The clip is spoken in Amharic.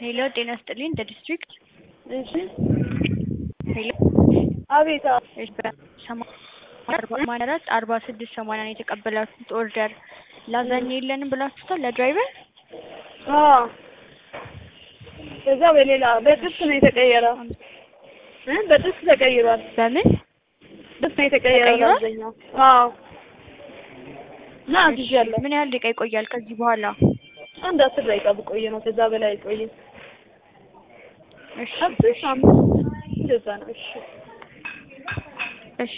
ሄሎ ጤና ይስጥልኝ እንደ ዲስትሪክት እሺ ሄሎ አቤት አዎ እሺ በሰማንያ አራት አርባ ስድስት ሰማንያ ነው የተቀበላችሁት ኦርደር ላዛኛ የለንም ብላችሁታል ለድራይቨር አዎ ከዛ በሌላ በጥብስ ነው የተቀየረው እ በጥብስ ተቀይሯል በምን ጥብስ ነው የተቀየረው ተቀይሯል? ላዛኛው አዎ እና አዝዣለሁ ምን ያህል ደቂቃ ይቆያል ከዚህ በኋላ አንድ አስር ደቂቃ ብቆይ ነው ከዛ በላይ አይቆይም እሺ አስር አምስት እንደዛ ነው እሺ